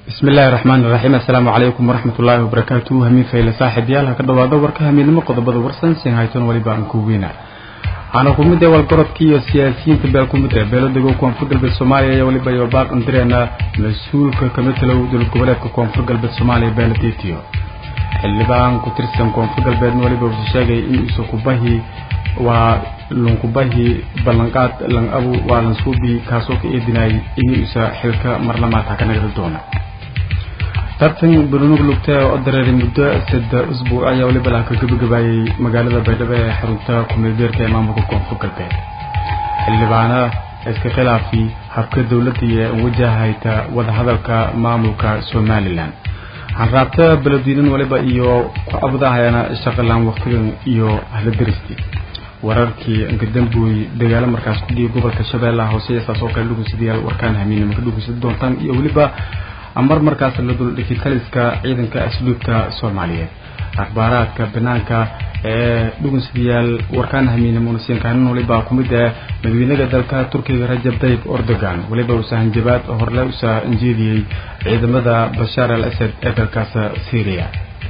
bismi illaahi raxmaani raxiim assalaamu calaykum waraxmat ullaahi wabarakaatuhu hamiin fayle saaxiibyaal ha ka dhawaado warka hamiidnimo qodobada warsan siin hayton weliba aan ku weyna waxaana ku mid ah walgorodkii iyo siyaasiyiinta beel ku mid ah beeladago koonfur galbeed soomaaliya iyo weliba iyo baaq andireena mas-uulka kamatalow dowlad goboleedka koonfur galbeed soomaaliya beeladetiyo xildhibaan ku tirsan koonfur galbeedna weliba wuxuu sheegay in isu kubahi waa lunkubahi ballanqaad lang abu waa lansuubi kaasoo ka eedinayay inuu isa xilka marlamaata ka nagri doona tartan banunug lugta oo dareeray muddo sadde usbuuc ayaa weliba laha ka gabagabaayay magaalada baydhabo ee xarunta kumeelbeerka ee maamulka koonfur galbeed xildhibaana iska khilaafi habka dowladda iyo wajahayta wadahadalka maamulka somalilan hanraabta beledweynan waliba iyo ku abudahayana shaqalaan waqtigan iyo hladaristi wararkii nkadambuy dagaalo markaas ku dhiyay gobolka shabeellaha hoose saas oo kale dhugunsadayaal warkaan hamiinimo ka dhugunsada doontaan iyo weliba amar markaas la duldhigay taliska ciidanka asluubta soomaaliyeed akhbaaraadka banaanka ee dhugunsadayaal warkaan hamiinimo nasiinkaanin waliba ku mid ah madaweynada dalka turkiga rajab tayyib erdogan weliba uusa hanjabaad horle usa injeediyey ciidamada bashaar al asad ee dalkaas syria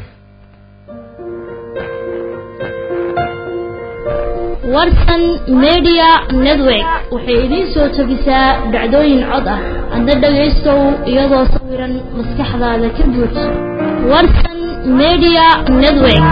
warsan media network waxay idiin soo tabisaa dhacdooyin cod ah adna dhagaystow iyadoo sawiran maskaxdaada ka buuj warsan media network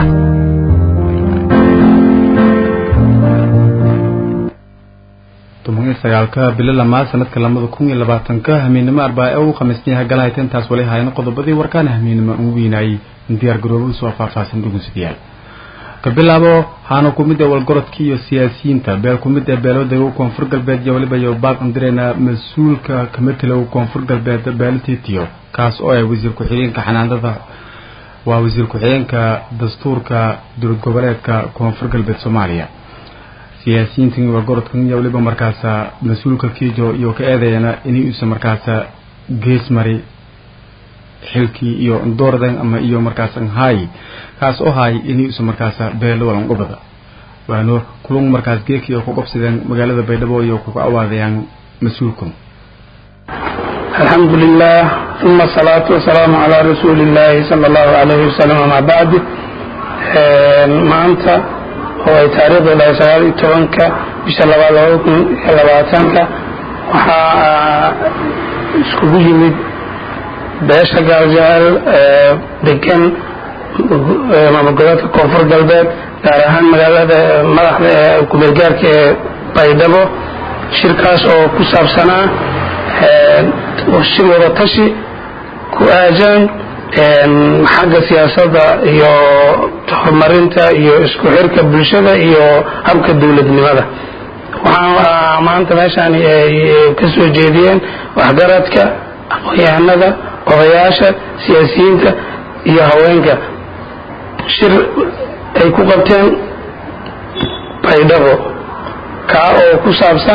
toban sagaalka bilo lamaad sanadka lamada kun iyo labaatanka hamiinnimo arbaa u khamiisniyaha galahayta intaas wali hayana qodobadii warkaana hamiinnimo ugu weynaayay diyaar garoobo soo faahfaahsan dhugunsadayaal ka bilaabo haana ku mid ah walgorodkii iyo siyaasiyiinta beel ku mid ah beeloodaga koonfur galbeed iyo waliba iyo baaq andireena mas-uulka kamatalow koonfur galbeed beelatitiyo kaas oo ah wasiir ku-xigeenka xanaanada waa wasiir ku-xigeenka dastuurka dowlad goboleedka koonfur galbeed soomaaliya siyaasiyiintan walgorodkan iyo waliba markaasa mas-uulka kiijo iyo ka eedayana inay uusa markaasa gees mari xilkii iyo doordan ama iyo markaas hay kaas oo hay inay usa markaasa beelo walan gobada waano kulun markaas geekii oo ku qabsadeen magaalada baydhabo iyo kuga awaadayaan mas-uulkan alxamdu lilah uma asalaatu wasalaamu calaa rasuuli illaahi sala allahu alayhi wasalam amaa bacdi maanta oo ay taariikhdu dhahay sagaal iyo tobanka bisha labaad labada kun iyo labaatanka waxaa iskugu yimid beesha gaaljacael degan maamul goboleedka koonfur galbeed gaar ahaan magaalada madaxda ee kumeelgaarka ee baydhabo shirkaas oo ku saabsanaa shir wada tashi ku aajan xagga siyaasadda iyo horumarinta iyo isku xirka bulshada iyo habka dowladnimada waxaa maanta meeshaan ay ka soo jeediyeen waxgaradka aqoon-yahanada odayaasha siyaasiyiinta iyo haweenka shir ay ku qabteen baydhabo kaa oo ku saabsan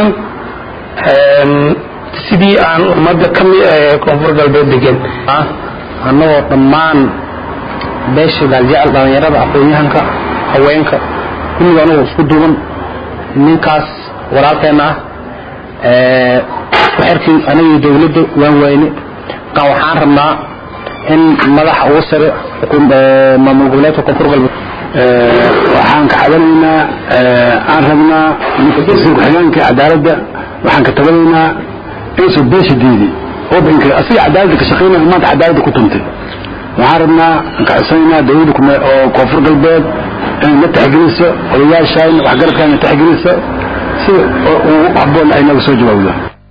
sidii aan ummadda ka mid ee koonfur galbeed degan annagoo dhammaan beesha gaaljecel dhallinyarada aqoon-yahanka haweenka kulliga anagoo isku duuban ninkaas walaalkeenna ah xerkii anagii dowladda waan wayne markaa waxaan rabnaa in madaxa ugu sare maamul goboleedka koonfur galbeed waxaan ka cabanaynaa aan rabnaa ninka darsiga ku-xigeenka cadaaladda waxaan ka tabanaynaa insu beesha diidi wadanka asiga cadaaladda ka shaqaynaya maanta cadaaladda ku tuntay waxaan rabnaa aan ka codsanaynaa dowladda oo koonfur galbeed inay na taxgeliso odayaashayna waxgaradkaana taxgeliso si ugu habboon ay naga soo jawaabdo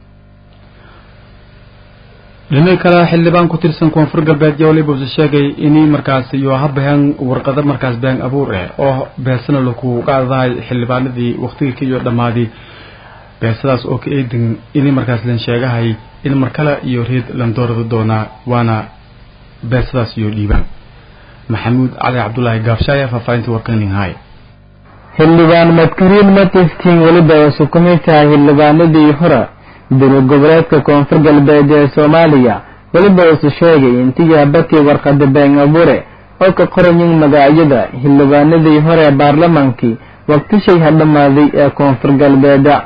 dhinaca kale xildhibaan ku tirsan koonfur galbeed iyo waliba use sheegay inay markaas iyo habaheen warqado markaas been abuur ah oo beesana laku qaadahay xildhibaanadii waqtigii ka iyo dhammaaday beesadaas oo ka eedin inay markaas lan sheegahay in markale iyo reed lan doorada doonaa waana beesadaas iyo dhiibaan maxamuud cali cabdulaahi gaabshaaya faahfaahinta warkaning hay xildhibaan madkuriin matiskin weliba isu ku mid tahay xildhibaanadii hore dowlad goboleedka koonfur galbeed ee soomaaliya weliba isu sheegay intii habakii warqada been abuure oo ka qorayin magacyada xildhibaanadii hore ee baarlamaankii waqtishay ha dhammaaday ee koonfur galbeeda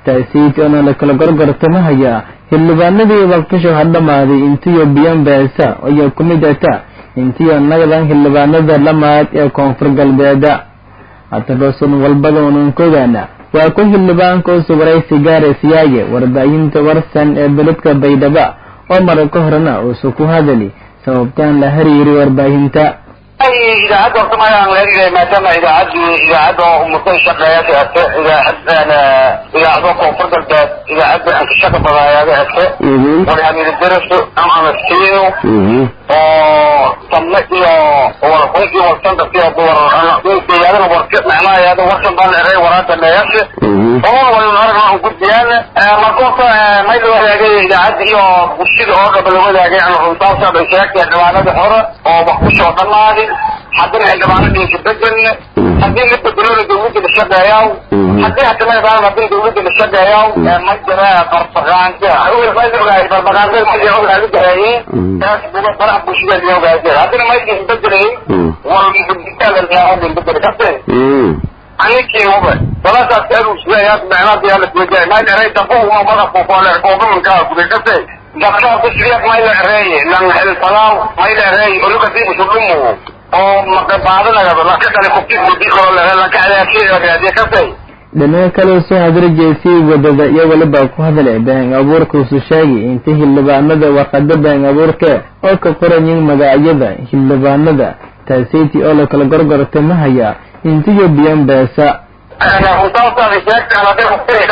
taasiiti oona lakala gorgortamahaya xildhibaanadii waqtisho ha dhammaaday intiyo biyan beesa ayaa ku mid ata intiyo nagdan xildhibaanada lamaad ee koonfur galbeeda hatabasun walbada ununkogaana waa ku xildhibaanka u sugaray sigaare siyaaye warbaahinta warsan ee beledka baydhaba oo mara ka horena uusa ku hadali sababtaan la hariiri warbaahinta idaacadda horta magaan leeyahay maadaama idaacaddii idaacadda oo umutay shaqeeyaasha ate idaacad idaacado koonfur galbeed idaacadda aan ka shaqa badaayaada ate warhamida daraso ama siino oo samne iyo warqun iyo warsandarka iyo deegaadana warka macnahayaada warkan baa la eray waraanta meeyashe oo waynu aragna aan gudbiyaan markoota may la wadaagay idaacadda iyo bulshada oo dhaba la wadaagay aan runtaasa bay sheegtay dhibaanada hore oo wax kusoo dhamaaday haddana xildhibaanadii ka bedelna haddii la bedelona dawladda la shaqeeyaw haddii hatamadaaan haddii dawladda la shaqeeyaw ma jira barbaqaanka barbaqaanka ma ogaadi gareeyeen taas buga baraha bulshada la ogaadi haddana maydkii bedelay wal muditaala bedel kase aninkii uba walaasaas aruusleeyaa macnaha yaa la kuwajahay mayl eray dabo uma madax kukoole koobamankaa kubay kase dabkaa kusriyak mayla ereeye lan helfalaaw mayla ereeye olukadii musulimu oo maqabaadanaga laka kale kubti mudi kalo laka adaasiye kasay dhinaca kale soo hadrajeysii wadada iyo weliba ku hadlay been abuurkuusu sheegay inta xildhibaanada warqada been abuurka oo ka qorayin magacyada xildhibaanada taasiiti oo la kala gorgortamahaya intiyo biyan beesa runtaasaaday sheegtaan hadday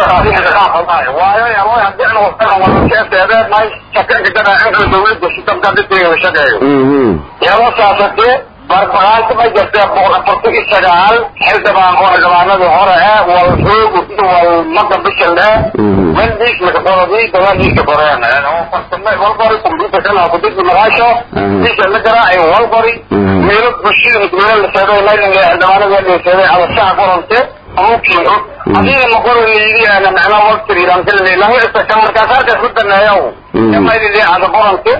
waayo haddii aan wadan walakeeseede may shakanka jadaacinka dawladda sitamka dhidgeeda shaqeeyo yabo saasatee barbaqaanta ma jirtee boqol afartan iyo sagaal xildhibaan oo xildhibaanadii hore eh wal xoogu iyo wal mada bishan eh wendiis makaboladii dabaadiisa koreen walbari computer kana kudigi magaasho diisa la garaacay walbari meelo bulshada midmeelo la seeday laylinga xildhibaanada la seeday adashaha qorante mumkin hadii ma qoranaydi ana macnaa waqti ilan kalay laga istaka markaas halkaas ku daneeyow mayli ada qorante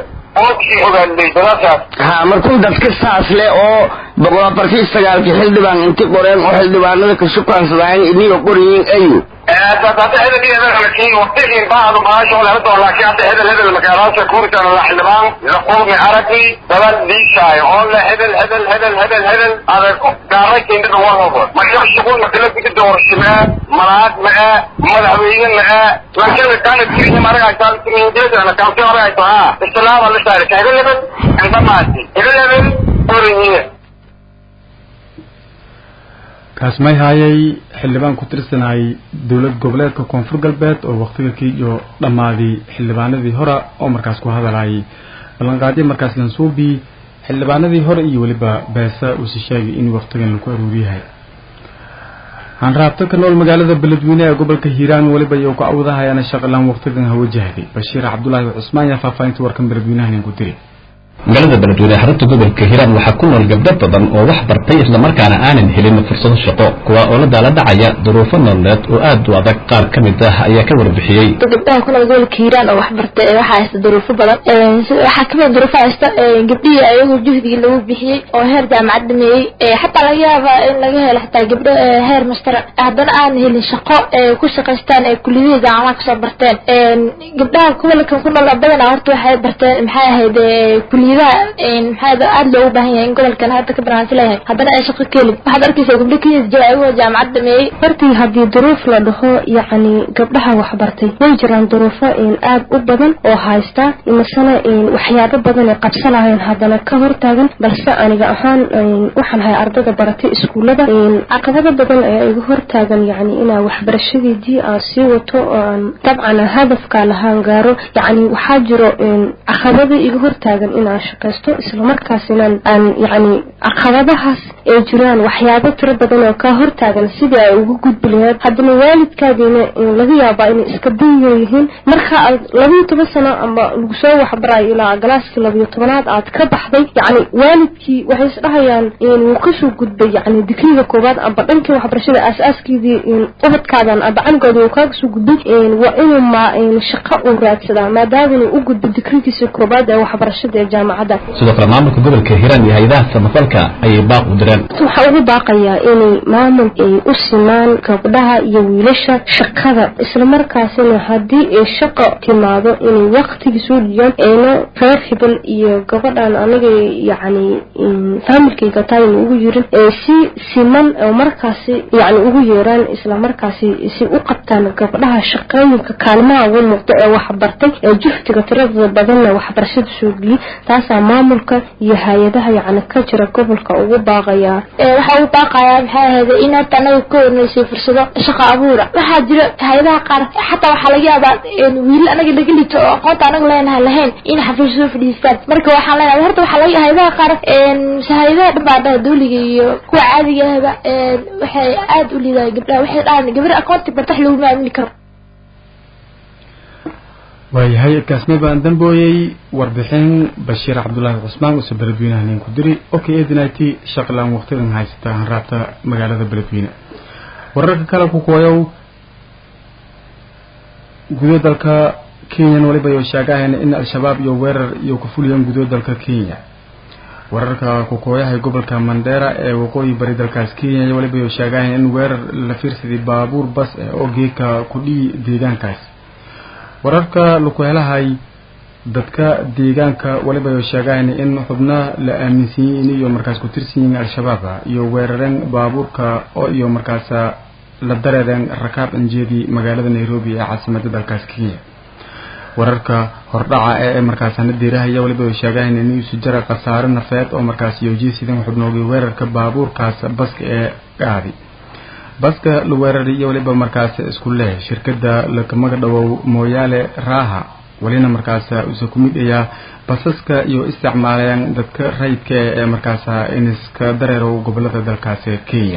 ha markuu dadka saas leh oo boqol afartii sagaalkii xildhibaan inti qoreen oo xildhibaanada ka shukaansadaayen iniga qoryiin ayu hadda hedel hedel waqtigii baadu baasho laga doo laakiin hadda hedel hedel magaalaasha kuuritaan la xildhibaan la qulmi aragi dabal diishaayo oo la hedel hedel hedel hedel hedel adag gaaray keendada warhobo marka shuqul makala gudi doorashimee malaad mae madaxweyne mae laakiin kaana tirihi maragaytaan tirihideedana kaansi maragayto ha islaama la saarika hedel hebel indamaasi hedel hebel oranyiye kaas may haayay xildhibaan ku tirsanayay dowlad goboleedka koonfur galbeed oo waktiga kii iyo dhammaaday xildhibaanadii hore oo markaas ku hadalayay ballanqaadyo markaas lansuubi xildhibaanadii hore iyo weliba beesa uuse sheegay in waktigan lagu aruuriyahay hanraabto ka nool magaalada beledweyne ee gobolka hiiraan weliba iyo ku awdahayaana shaqalaan waktigan ha wajahday bashiir cabdulaahi cusmaan yaa faahfaahinta warkan beledweynahan ku diray magaalada beledweyne xarunta gobolka hiiraan waxaa ku nool gabdho badan oo wax bartay islamarkaana aanan helin fursado shaqo kuwa oo la daala dhacaya duruufo nololeed oo aad u adag qaar ka mid ah ayaa ka warbixiyey gabdhaha ku nool gobolka hiiraan oo wax bartay waxaa haysta duruufo badan waxaa kamid duruufo haysta gabdhihii ayagoo juhdigii lagu bixiyey oo heer jaamacad dhameeyey xataa laga yaaba in laga helo xataa gabdho heer master haddana aan helin shaqo ku shaqaystaan ee kuliyadii jaamacadaha kasoo barteen gabdhaha gobolka ku nool badanaa horta waxay barteen maxay ahayd kuliyadaha maxaa aada loogu baahan yahay in gobolkan hadda ka banaansi leeyahay haddana ay shaqo ka helin waxaad arkaysaa gabdho kenyas jira ayagoo jaamacad dhameeyey hortii haddii duruuf la dhaho yacni gabdhaha waxbartay way jiraan duruufo aad u badan oo haysta masana waxyaabo badan ay qabsanayeen haddana ka hortaagan balse aniga ahaan waxaan ahay ardada baratay iskuullada caqabado badan ayaa iga hortaagan yacni inaa waxbarashadeedii aan sii wato oo aan dabcan hadafkaa lahaan gaaro yacni waxaa jiro caqabado iga hortaagan inaan shaqaysto islamarkaasina aan yacni caqabadahaas ay jiraan waxyaabo tiro badan oo kaa hortaagan sidii ay ugu gudbi lahayd haddana waalidkaadiina laga yaabaa inay iska danyan yihiin marka aad labiyo toban sano ama lagu soo waxbarayo ilaa galaaskii labiyo tobanaad aad ka baxday yacni waalidkii waxay isdhahayaan wuu kasoo gudbay yacni digriga koowaad amba dhankii waxbarashada aas-aaskiidii ubadkaadan amba canigooda uu kaaga soo gudbay waa inuu ma shaqo uu raadsadaa maadaama inuu u gudbo digrigiisa koowaad ee waxbarashada ee jaamacad jaamacadda sidoo kale maamulka gobolka hiiraan iyo hay-adaha samafalka ayay baaq u direen waxaa ugu baaqayaa inay maamul ay u simaan gabdhaha iyo wiilasha shaqada islamarkaasina haddii ay shaqo timaado inay waqtigii soo dhiyaan ayna reer hebel iyo gabadhan aniga yacni faamilkayga taayna ugu yirin ee si siman oo markaasi yacni ugu yeeraan islamarkaasi si u qabtaan gabdhaha shaqooyinka kaalmaha ugu muuqda ee waxbartay ee juhdiga tirada badanna waxbarashada soo geliyay taasaa maamulka iyo hay-adaha yacni ka jira gobolka ugu baaqayaa waxaa ugu baaqayaa maxay ahayd in horta anaga ka horneysay fursado shaqo abuura waxaa jira hay-adaha qaar xataa waxaa laga yaabaa wiil anaga laga lito oo aqoonta anaga leenahay lahayn in xafiis soo fadhiistaan marka waxaan leenahay horta waxaa laga hay-adaha qaar hay-adaha dhan baa dhaha dawliga iyo kuwa caadiga ahba waxay aad u liidahay gabdhaha waxay dhahaan gabar aqoonti bartax laguma aamini karo waayahay kaasme baan dambooyey warbixin bashiir cabdulaahi cusmaan uuse beledweynaha nin ku diri okay ednit shaqlan waqtidan haysata hanraabta magaalada beledweyne wararka kale ku kooyow gudo dalka kenyan waliba yo sheegahayna in al-shabaab iyo weerar iyo ku fuliyeen gudo dalka kenya wararka kukooyahay gobolka mandera ee waqooyi bari dalkaas kenya waliba yo sheegahayna in weerar la fiirsaday baabuur bas eh oo geeka kudhii deegaankaas wararka laku helahay dadka deegaanka waliba yo sheegahayna in xubna la aaminsiiyey in iyo markaas ku tirsan yihiin al-shabaab iyo weerareen baabuurka oo iyo markaas la dareereen rakaab anjeedii magaalada nairobi ee caasimada dalkaas kenya wararka hordhaca ee markaasana diirahaya waliba ay sheegaan in isu jira khasaare nafeed oo markaas yoojisidan xubnoogay weerarka baabuurkaas baska ee qaadi baska la weeraray iyo waliba markaas isku leh shirkada lakamaga dhawow mooyaale raaha walina markaas usa ku mid ayaa basaska iyo isticmaalayaan dadka rayidka ee markaas iniska dareerow gobolada dalkaas kenya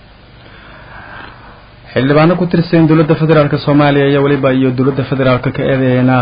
xildhibaano ku tirsan dowladda federaalk soomaaliya iyo waliba iyo dowladda federaalk ka eedeeyana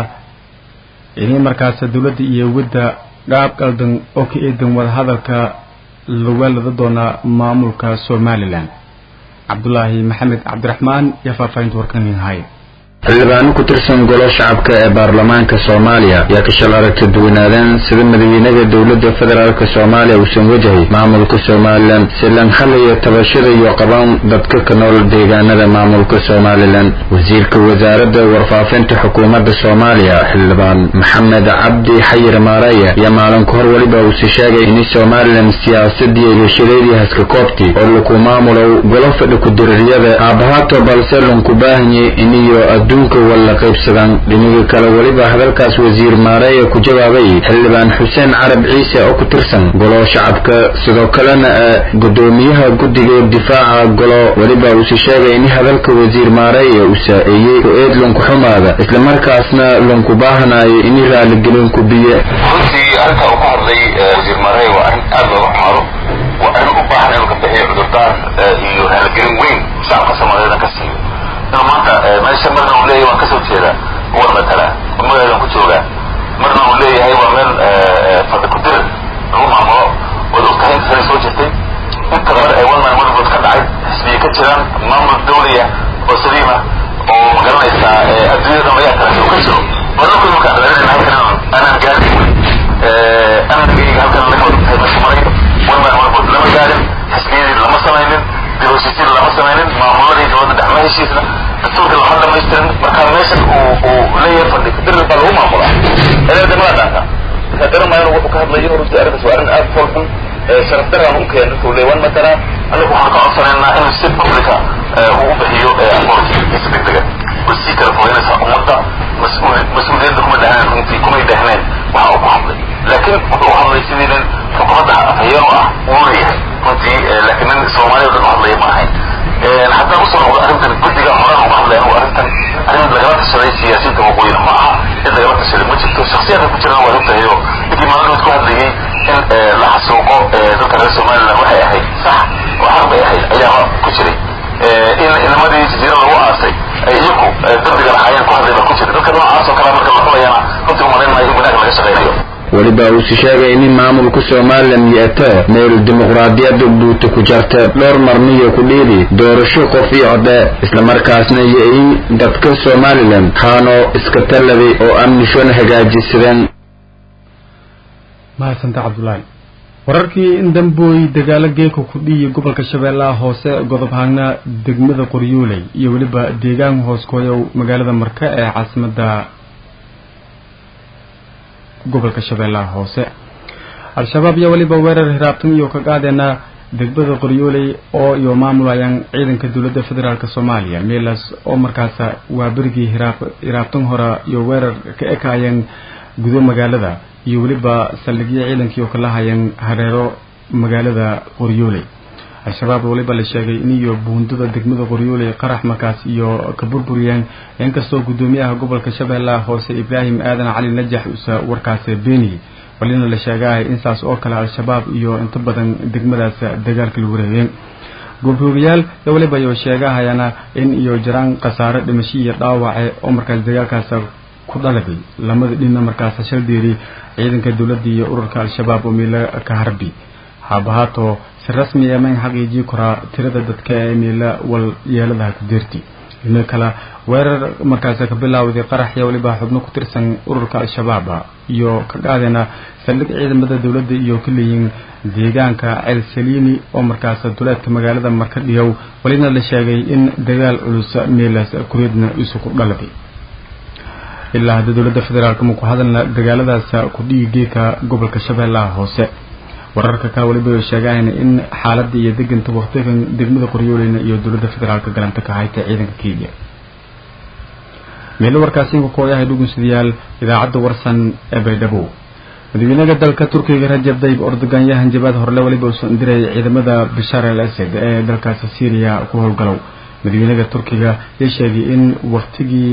inay markaas dowladda iyo wadda qaab qaldan oo ka eedan wadahadalka lawaalada doona maamulka somalilan cabdulaahi maxamed cabdiraxmaan iyo faahfaahinta warkan hay xildhibaano ku tirsan golo shacabka ee baarlamaanka soomaaliya ayaa ka shal aragti duwanaadeen sida madaxweynaha dowladda federaalk soomaaliya uusan wajahay maamulka somalilan si lan xalaya tabashada iyo qaban dadka ka nool deegaanada maamulka somalilan wasiirka wasaaradda warfaafinta xukuumadda soomaaliya xildhibaan maxamed cabdi xayir maaraya ayaa maalin kahor weliba uusi sheegay in somalilan siyaasadii heshadeedii haska koobti oo laku maamulow golo fadhi ku-diriiryada aabahaato balse lanku baahanye iniyo adduunka walla qaybsadaan dhinaga kale weliba hadalkaas wasiir maareeye ku jawaabay xildhibaan xuseen carab ciise oo ku tirsan golo shacabka sidoo kalena gudoomiyaha guddiga difaaca golo weliba uuse sheegay in hadalka wasiir maareeye uu saa-eeyey ku-eed lanku xumaada islamarkaasna lanku baahanayo in raaligelin ku biye runtii arrinta uu ka hadlay wasiir maareeye waa arrin aad looga xumaado waa arrin u baahan inuu ka bixiyo cudurdaar iyo raaligelin weyn shacabka soomaaliyeed ka siiyo inuu maanta meesha marna uu leeyahay waan kasoo jeedaa war matala magadan ku joogaa marna uu leeyahay waa meel fadhi ku dir lagu maamulo waad ogtahay inta sanay soo jirtay inta mar ee one man one vote ka dhacay xisbiya ka jiraan maamul dawliya oo saliima oo magaranaysaa adduunyada magayaa kale uu ka jiro waddanku marka raadinayna halkan aanan gaarin anagayga halkan laga wada tahay meesha maray one man one vote lama gaarin xisbiyadii lama samaynin dibheshiisiin lama samaynin maamuladii dowladda dhex ma heshiisna dastuurka lama dhamaystirin marka meeshan uu uu leeyahay fadhi kudirri baa lagu maamulaa ereeda mala dhaanka marka garamayan wuxuu ka hadlayo runtii arrintaas waa arrin aad fool xun sharaf daraan u keen dadka uu leeyahay matala anagu waxaan ka codsanaynaa inuu si publica uu u bixiyo authoritykiisa degdega way sii kala fogeynaysaa ummadda mas-uuliyadda kuma dhahneen runtii kumay dhahneen waxa uu ku hadlay laakiin wuxuu u hadlay sidii nin xukuumadda afhayeeno ah uu leeyahay runtii laakiin nin soomaaliya o dhan u hadlaya ma ahayn haddaan usoo noqdo arrintan guddiga horaan uga hadlay anugu arrintan arrin lagala tashaday siyaasiyiinta waqooyina ma aha cid lagala tashaday ma jirto shaksiyadka ku jirana waa ogtahay oo ninkii maalmood ku hadlayay in la xasuuqo dadka reer somaliland waxay ahayd sax oo xaq bay ahayd ayaaba ku jiray in inamadii jasiira lagu aasay ay iyaku dambiga lahaayeen ku hadlay baa ku jira dadka noocaas oo kale marka la xulayana runtii umalayn maayo in wanaag laga shaqaynayo weliba uuse sheegay in maamulka somalilan yeeta meel dimuqraadiyadda buuta ku jarta dhowr marniyo ku dhiidi doorasho qof iyo codhe islamarkaasna yo-in dadka somalilan haano iska talladay oo amnishona hagaajisadeen mahadsanta cabdulaahi wararkii in dambooy dagaalo geeka kudhiyi gobolka shabeellaha hoose godob haagna degmada qoryooley iyo weliba deegaan hooskooyow magaalada marka ee caasimada gobolka shabeellaha hoose al-shabaab iyo weliba weerar hiraabtan iyo ka qaadeena degmada qoryooley oo iyo maamulayaan ciidanka dowladda federaalk soomaaliya meelaas oo markaas waa berigii hiraab hiraabtan hore iyo weerar ka ekaayeen gudo magaalada iyo weliba saldhigyo ciidankii oo kala hayeen hareero magaalada qoryooley al-shabaab weliba la sheegay in iyo buundada degmada qoryooley qarax markaas iyo ka burburiyeen inkastoo guddoomiyaha gobolka shabeellaha hoose ibraahim aadan cali najax usa warkaasi beeniyey walina la sheegahay in saas oo kale al-shabaab iyo inta badan degmadaas dagaalka lagu reebeen goobhoogayaal ee weliba iyo sheegahayana in iyo jiraan khasaare dhimasho iyo dhaawace oo markaas dagaalkaas ku dhalabay lamada dhinna markaas shaldeeri ciidanka dowladda iyo ururka al-shabaab oo meelo ka harbi haabahaato si rasmi ee mayn xaqiijii koraa tirada dadka ee meelo wal yeeladaha ku deerti dhina kale weerar markaas ka bilaawday qaraxya weliba xubno ku tirsan ururka al-shabaab iyo ka qaadena saldhig ciidamada dowladda iyo ka leeyiin deegaanka ceel saliini oo markaas duleedka magaalada marka dhiyow walina la sheegay in dagaal culus meelaas kureedna isu ku dhaladay ilaa hadda dowladda federaalk ma ku hadalna dagaaladaas ku dhigi geeka gobolka shabeellaha hoose wararka kale waliba sheegayan in xaaladda iyo deganta waqtigan degmada qoryooleyna iyo dowladda federaalk galanta ka hayta ciidanka kenya meelo warkaasi inku kooyahay dhugunsidayaal idaacadda warsan ee baydhabo madaxweynaha dalka turkiga rajab tayyib erdogan yahan jabaad horle waliba uusan diray ciidamada bashar al asad ee dalkaasi syriya ku howlgalow madaxweynaha turkiga yaa sheegay in waqtigii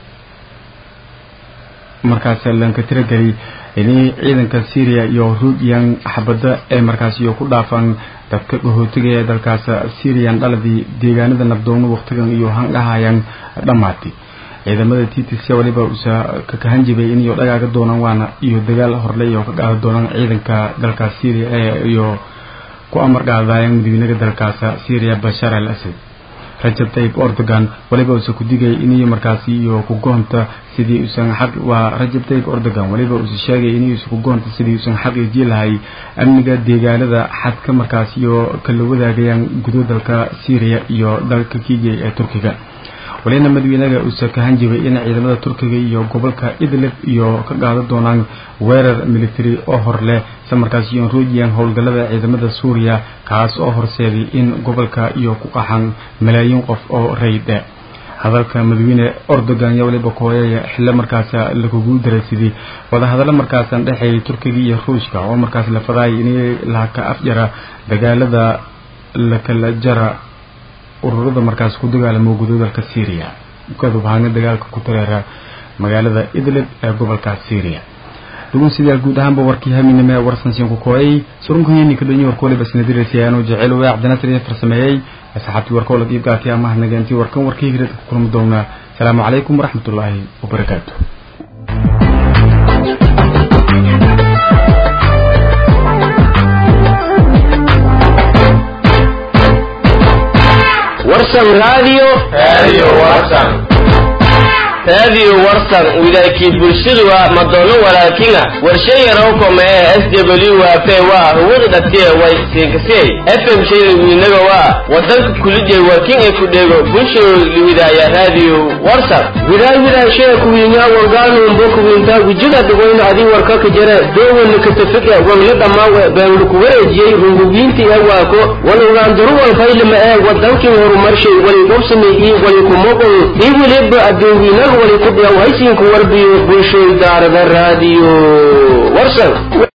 markaas lanka tirageli inay ciidanka syria iyo ruubiyan xabada ee markaas iyo ku dhaafan dadka dhahootiga ee dalkaas syrian dhaladii deegaanada nabdoono waqtigan iyo handhahayaan dhammaatay ciidamada t t c waliba usa ka kahanjibay in iyo dhagaaga doonaan waana iyo dagaal horle iyo ka qaada doonaan ciidanka dalkaas syria ee iyo ku amar qaadayaan madaxweynaha dalkaas syria bashar al asad rajab tayyib erdogan waliba uusa ku digay iniyo markaasi iyo ku goonta sidii usan xaq waa rajab tayyib erdogan waliba uusa sheegay iniyuusa ku goonta sidii usan xaqiijii lahay amniga deegaanada xadka markaasi iyo kala wadaagayaan gudo dalka syria iyo dalka kiya ee turkiga walina madaxweynaha uusa ka hanjibay in ciidamada turkiga iyo gobolka idlib iyo ka qaada doonaan weerar military oo hor leh isla markaas iyo ruujiyan howlgallada ciidamada suuriya kaas oo horseeday in gobolka iyo ku qaxan malaayiin qof oo rayde hadalka madaxweyne erdogan iyo waliba kooyaya xillo markaas lagugu daraysidii wadahadallo markaasan dhexeeyay turkiga iyo ruushka oo markaas la fadaayay in laka afjara dagaalada lakala jara ururada markaas ku dagaalamo gudo dalka syria kadubhaana dagaalka ku tareera magaalada idlib ee gobolka syria dhugunsidayaal guud ahaanba warkii haminime ee warsansiin ku kooyay surunkuhiini kadhanyi warka waliba isnadiraysayaanoo jecel waa cabdinasir iyo farsameeyey asxaabtii warka wala iibgaatay amaha nageentii warkan warkii hiradka ku kulmi doonaa asalaamu calaykum waraxmatullaahi wabarakaatu warsan radio radio warsan radio warsan wilaakii bulshadu waa madoono walaalkina warshay yarowkome ee s w p waa hawada dhatiye way siinkasey fm shayda wiinaga waa wadanka kulijay warkin ee ku dheego bulshadu liwidaaya radio warsan wilaay wilaay shee kuwiinyaa wangaanumbo kuwiintaa gujiga dhigoyna adii warkaka jare dooweyna katafike wanla dhammaawe beenlu ku wareejiyey rungugiintii ee waako walowgaandaruwal faylima ee wadankin horumarshay wali qubsimi ii wali kumoqon ii wiliba adduunwiinaga wali ku dhiyaw haysiinku warbiyo bulshoy daarada raadiyo warsan